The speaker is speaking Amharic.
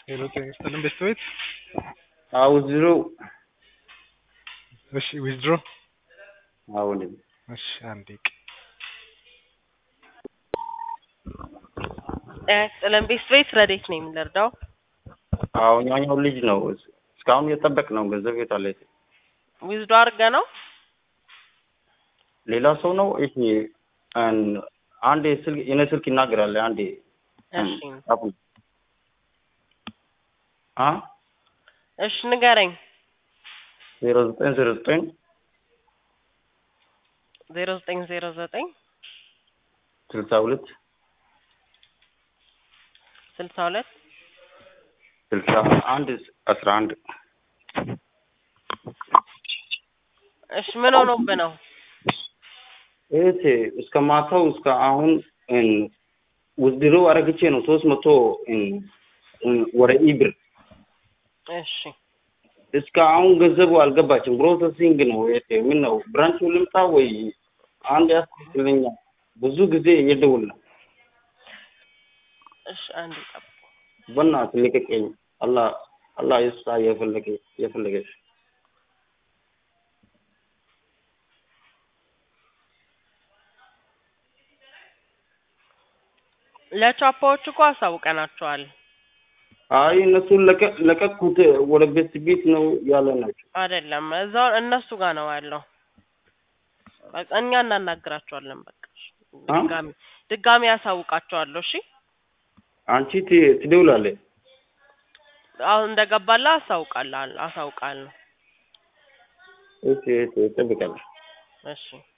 ሄሎ ጤና ይስጥልን ቤተሰቤት አውዝሮ እሺ ዊዝድሮ አሁን እሺ አንዴ ቅ ጤና ይስጥልን ቤተሰቤት ረዴት ነው የምንረዳው? አሁን ያኛው ልጅ ነው እስካሁን እየጠበቅ ነው። ገንዘብ የት አለ? ዊዝዶ አድርገ ነው ሌላ ሰው ነው። እሺ አን- አንዴ ስልክ የኔ ስልክ ይናገራል። አንዴ እሺ ጻፉ። አ እሺ ንገረኝ። ዜሮ ዘጠኝ ዜሮ ዘጠኝ ዜሮ ዘጠኝ ዜሮ ዘጠኝ ስልሳ ሁለት ስልሳ ሁለት ስልሳ አንድ አስራ አንድ እሺ ምን ሆኖብህ ነው? እህቴ እስከ ማታው እስከ አሁን ውድድሮ አረግቼ ነው ሶስት መቶ ወደ ኢብር እሺ እስከ አሁን ገንዘቡ አልገባችም። ፕሮሰሲንግ ነው። እህቴ ምን ነው ብራንቹ ልምጣ ወይ አንድ ያስልኛል። ብዙ ጊዜ እየደውል ነው። እሺ አንድ ጠብቅ። በእናትህ ልቀቀኝ። አላህ አላህ ይስጣ የፈለገ የፈለገሽ ለቻፓዎች እኮ አሳውቀናቸዋል። አይ እነሱን ለቀ- ለቀቅኩት ወደ ቤት ቤት ነው ያለ ናቸው። አይደለም እዛው እነሱ ጋር ነው ያለው። በቃ እኛ እናናግራቸዋለን። በቃ እሺ። አ? ድጋሚ ድጋሚ ያሳውቃቸዋለሁ። እሺ አንቺ ት- ትደውላለህ። አሁን እንደገባላ አሳውቃለሁ አሳውቃለሁ። እሺ እሺ እጠብቃለሁ። እሺ